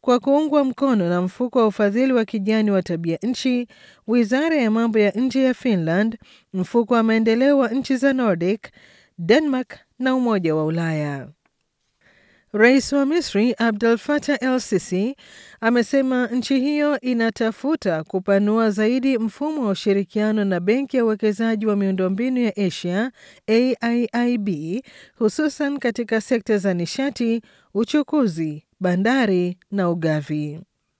kwa kuungwa mkono na mfuko wa ufadhili wa kijani wa tabia nchi, wizara ya mambo ya nje ya Finland, mfuko wa maendeleo wa nchi za Nordic, Denmark na Umoja wa Ulaya. Rais wa Misri Abdel Fattah El Sisi amesema nchi hiyo inatafuta kupanua zaidi mfumo wa ushirikiano na Benki ya Uwekezaji wa Miundombinu ya Asia AIIB, hususan katika sekta za nishati, uchukuzi, bandari na ugavi.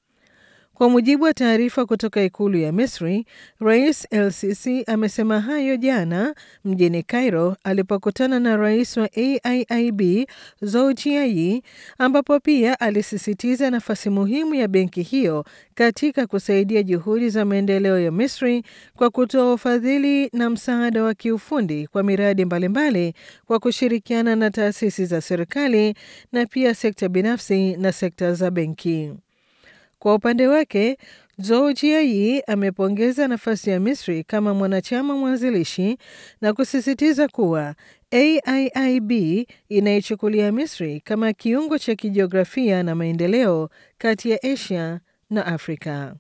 Kwa mujibu wa taarifa kutoka ikulu ya Misri, Rais El Sisi amesema hayo jana mjini Cairo alipokutana na rais wa AIIB Zoujiayi, ambapo pia alisisitiza nafasi muhimu ya benki hiyo katika kusaidia juhudi za maendeleo ya Misri kwa kutoa ufadhili na msaada wa kiufundi kwa miradi mbalimbali kwa kushirikiana na taasisi za serikali na pia sekta binafsi na sekta za benki. Kwa upande wake Zoujiayi amepongeza nafasi ya Misri kama mwanachama mwanzilishi na kusisitiza kuwa AIIB inaichukulia Misri kama kiungo cha kijiografia na maendeleo kati ya Asia na Afrika.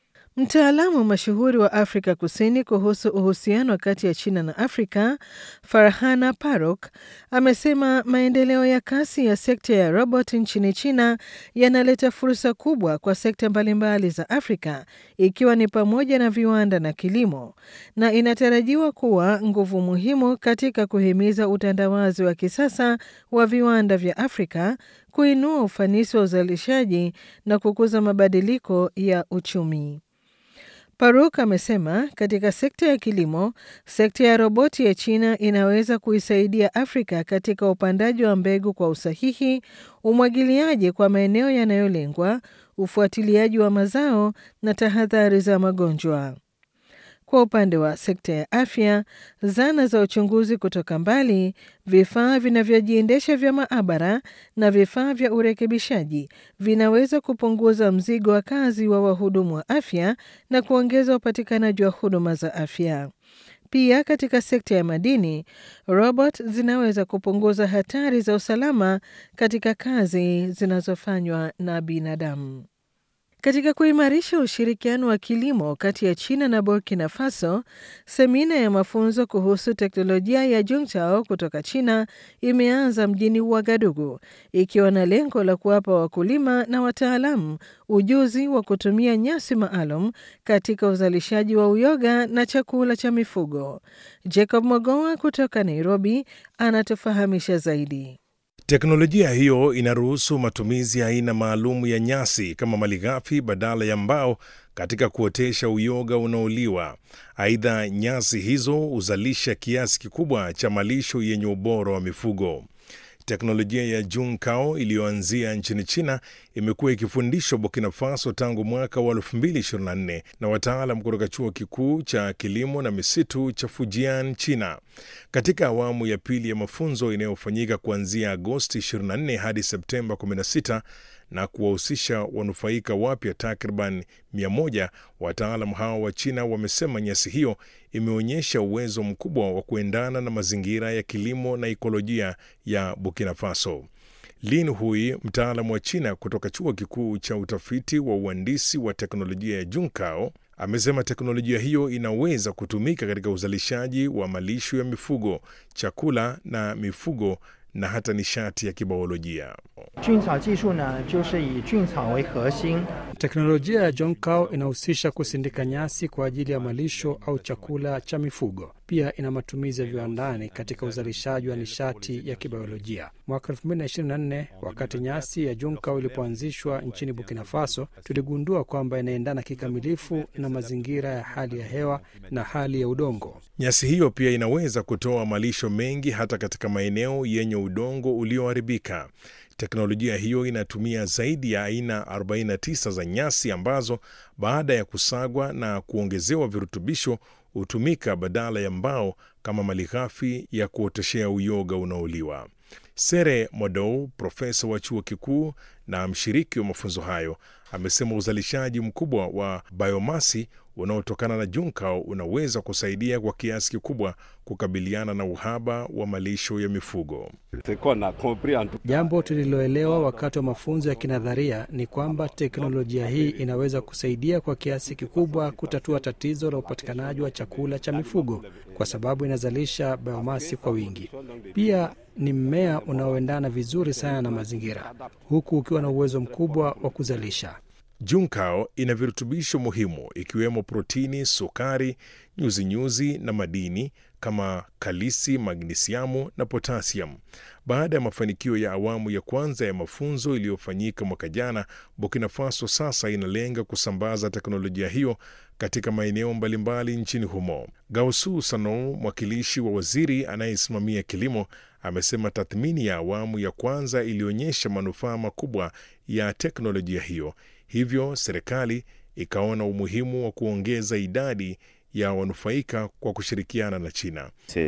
Mtaalamu mashuhuri wa Afrika Kusini kuhusu uhusiano kati ya China na Afrika, Farhana Farooq, amesema maendeleo ya kasi ya sekta ya robot nchini China yanaleta fursa kubwa kwa sekta mbalimbali za Afrika, ikiwa ni pamoja na viwanda na kilimo, na inatarajiwa kuwa nguvu muhimu katika kuhimiza utandawazi wa kisasa wa viwanda vya Afrika, kuinua ufanisi wa uzalishaji na kukuza mabadiliko ya uchumi. Paruk amesema katika sekta ya kilimo, sekta ya roboti ya China inaweza kuisaidia Afrika katika upandaji wa mbegu kwa usahihi, umwagiliaji kwa maeneo yanayolengwa, ufuatiliaji wa mazao na tahadhari za magonjwa. Kwa upande wa sekta ya afya, zana za uchunguzi kutoka mbali, vifaa vinavyojiendesha vya maabara na vifaa vya urekebishaji vinaweza kupunguza mzigo wa kazi wa wahudumu wa afya na kuongeza upatikanaji wa huduma za afya. Pia katika sekta ya madini, robot zinaweza kupunguza hatari za usalama katika kazi zinazofanywa na binadamu. Katika kuimarisha ushirikiano wa kilimo kati ya China na Burkina Faso, semina ya mafunzo kuhusu teknolojia ya Juntao kutoka China imeanza mjini Ouagadougou ikiwa na lengo la kuwapa wakulima na wataalamu ujuzi wa kutumia nyasi maalum katika uzalishaji wa uyoga na chakula cha mifugo. Jacob Mogoa kutoka Nairobi anatufahamisha zaidi. Teknolojia hiyo inaruhusu matumizi ya aina maalum ya nyasi kama malighafi badala ya mbao katika kuotesha uyoga unaoliwa. Aidha, nyasi hizo huzalisha kiasi kikubwa cha malisho yenye ubora wa mifugo. Teknolojia ya Junkao iliyoanzia nchini China imekuwa ikifundishwa Burkina Faso tangu mwaka wa 2024 na wataalam kutoka chuo kikuu cha kilimo na misitu cha Fujian, China. Katika awamu ya pili ya mafunzo inayofanyika kuanzia Agosti 24 hadi Septemba 16 na kuwahusisha wanufaika wapya takriban 100, wataalam hao wa China wamesema nyasi hiyo imeonyesha uwezo mkubwa wa kuendana na mazingira ya kilimo na ikolojia ya Burkina Faso. Lin Hui, mtaalamu wa China kutoka chuo kikuu cha utafiti wa uhandisi wa teknolojia ya Junkao, amesema teknolojia hiyo inaweza kutumika katika uzalishaji wa malisho ya mifugo, chakula na mifugo na hata nishati ya kibiolojia. Teknolojia ya Jonkao inahusisha kusindika nyasi kwa ajili ya malisho au chakula cha mifugo. Pia ina matumizi ya viwandani katika uzalishaji wa nishati ya kibiolojia. Mwaka 2024 wakati nyasi ya Jonkao ilipoanzishwa nchini Burkina Faso, tuligundua kwamba inaendana kikamilifu na mazingira ya hali ya hewa na hali ya udongo. Nyasi hiyo pia inaweza kutoa malisho mengi hata katika maeneo yenye udongo ulioharibika. Teknolojia hiyo inatumia zaidi ya aina 49 za nyasi ambazo baada ya kusagwa na kuongezewa virutubisho hutumika badala ya mbao kama malighafi ya kuoteshea uyoga unaoliwa. Sere Modou, profesa wa chuo kikuu na mshiriki wa mafunzo hayo, amesema uzalishaji mkubwa wa biomasi unaotokana na Junkao unaweza kusaidia kwa kiasi kikubwa kukabiliana na uhaba wa malisho ya mifugo. Jambo tuliloelewa wakati wa mafunzo ya kinadharia ni kwamba teknolojia hii inaweza kusaidia kwa kiasi kikubwa kutatua tatizo la upatikanaji wa chakula cha mifugo kwa sababu inazalisha biomasi kwa wingi. Pia ni mmea unaoendana vizuri sana na mazingira, huku ukiwa na uwezo mkubwa wa kuzalisha. Junkao ina virutubisho muhimu ikiwemo protini, sukari, nyuzinyuzi na madini kama kalisi, magnisiamu na potasiamu. Baada ya mafanikio ya awamu ya kwanza ya mafunzo iliyofanyika mwaka jana, Burkina Faso sasa inalenga kusambaza teknolojia hiyo katika maeneo mbalimbali nchini humo. Gausu Sano, mwakilishi wa waziri anayesimamia kilimo, amesema tathmini ya awamu ya kwanza ilionyesha manufaa makubwa ya teknolojia hiyo, hivyo serikali ikaona umuhimu wa kuongeza idadi ya wanufaika kwa kushirikiana na China.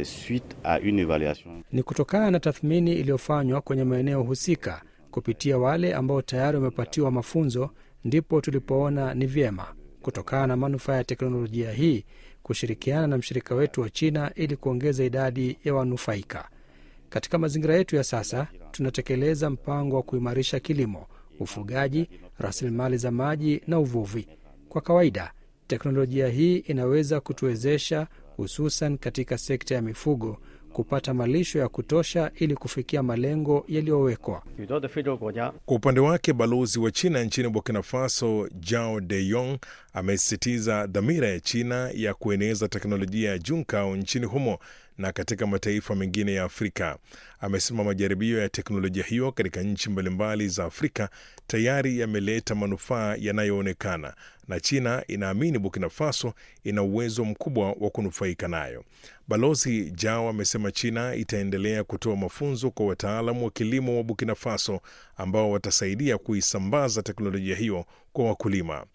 Ni kutokana na tathmini iliyofanywa kwenye maeneo husika kupitia wale ambao tayari wamepatiwa mafunzo, ndipo tulipoona ni vyema kutokana na manufaa ya teknolojia hii kushirikiana na mshirika wetu wa China ili kuongeza idadi ya wanufaika. Katika mazingira yetu ya sasa, tunatekeleza mpango wa kuimarisha kilimo, ufugaji, rasilimali za maji na uvuvi. Kwa kawaida, teknolojia hii inaweza kutuwezesha, hususan katika sekta ya mifugo, kupata malisho ya kutosha ili kufikia malengo yaliyowekwa. Kwa upande wake, balozi wa China nchini Burkina Faso Jao De Yong amesisitiza dhamira ya China ya kueneza teknolojia ya Junkao nchini humo na katika mataifa mengine ya Afrika. Amesema majaribio ya teknolojia hiyo katika nchi mbalimbali za Afrika tayari yameleta manufaa yanayoonekana na China inaamini Burkina Faso ina uwezo mkubwa wa kunufaika nayo. Balozi Jao amesema China itaendelea kutoa mafunzo kwa wataalamu wa kilimo wa Burkina Faso ambao watasaidia kuisambaza teknolojia hiyo kwa wakulima.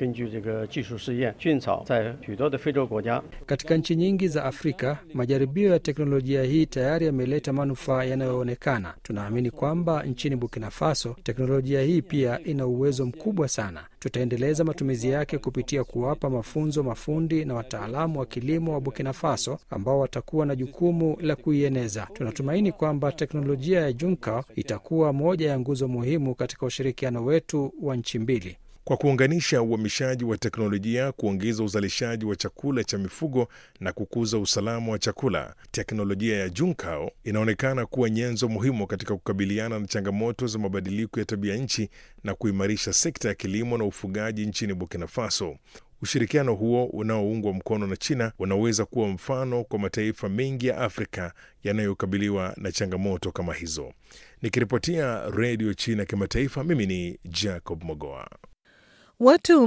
Katika nchi nyingi za Afrika, majaribio ya teknolojia hii tayari yameleta manufaa yanayoonekana. Tunaamini kwamba nchini Burkina Faso teknolojia hii pia ina uwezo mkubwa sana. Tutaendeleza matumizi yake kupitia kuwapa mafunzo mafundi na wataalamu wa kilimo wa Burkina Faso ambao watakuwa na jukumu la kuieneza. Tunatumaini kwamba teknolojia ya Junka itakuwa moja ya nguzo muhimu katika ushirikiano wetu wa nchi mbili. Kwa kuunganisha uhamishaji wa teknolojia, kuongeza uzalishaji wa chakula cha mifugo na kukuza usalama wa chakula, teknolojia ya Junkao inaonekana kuwa nyenzo muhimu katika kukabiliana na changamoto za mabadiliko ya tabia nchi na kuimarisha sekta ya kilimo na ufugaji nchini Burkina Faso. Ushirikiano huo unaoungwa mkono na China unaweza kuwa mfano kwa mataifa mengi ya Afrika yanayokabiliwa na changamoto kama hizo. Nikiripotia Redio China Kimataifa, mimi ni Jacob Mogoa. Watu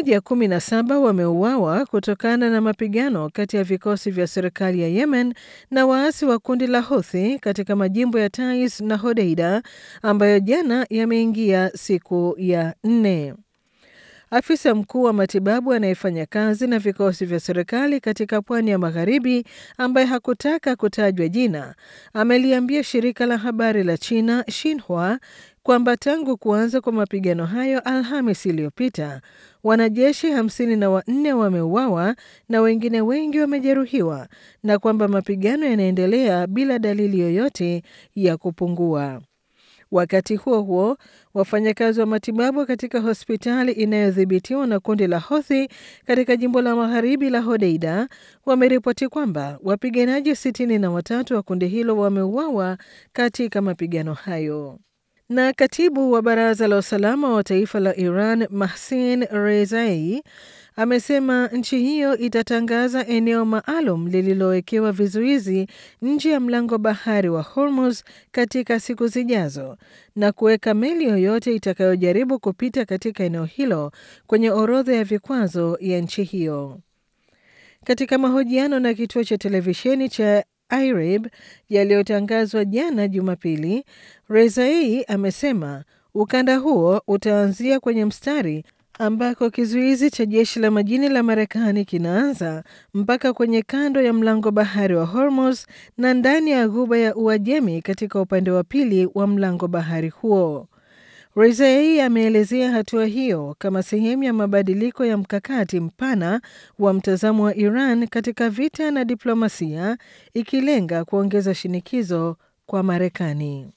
117 wameuawa kutokana na mapigano kati ya vikosi vya serikali ya Yemen na waasi wa kundi la Houthi katika majimbo ya Taiz na Hodeida ambayo jana yameingia siku ya nne. Afisa mkuu wa matibabu anayefanya kazi na vikosi vya serikali katika pwani ya magharibi ambaye hakutaka kutajwa jina ameliambia shirika la habari la China Xinhua kwamba tangu kuanza kwa mapigano hayo Alhamis iliyopita wanajeshi hamsini na wanne wameuawa na wengine wengi wamejeruhiwa na kwamba mapigano yanaendelea bila dalili yoyote ya kupungua. Wakati huo huo, wafanyakazi wa matibabu katika hospitali inayodhibitiwa na kundi la Houthi katika jimbo la magharibi la Hodeida wameripoti kwamba wapiganaji sitini na watatu wa kundi hilo wameuawa katika mapigano hayo. Na katibu wa baraza la usalama wa taifa la Iran Mahsin Rezai amesema nchi hiyo itatangaza eneo maalum lililowekewa vizuizi nje ya mlango bahari wa Hormuz katika siku zijazo na kuweka meli yoyote itakayojaribu kupita katika eneo hilo kwenye orodha ya vikwazo ya nchi hiyo. Katika mahojiano na kituo cha televisheni cha IRIB yaliyotangazwa jana Jumapili, Rezai amesema ukanda huo utaanzia kwenye mstari ambako kizuizi cha jeshi la majini la Marekani kinaanza mpaka kwenye kando ya mlango bahari wa Hormuz na ndani ya ghuba ya Uajemi katika upande wa pili wa mlango bahari huo. Rezai ameelezea hatua hiyo kama sehemu ya mabadiliko ya mkakati mpana wa mtazamo wa Iran katika vita na diplomasia, ikilenga kuongeza shinikizo kwa Marekani.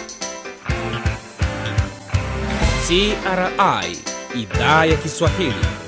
CRI Idhaa ya Kiswahili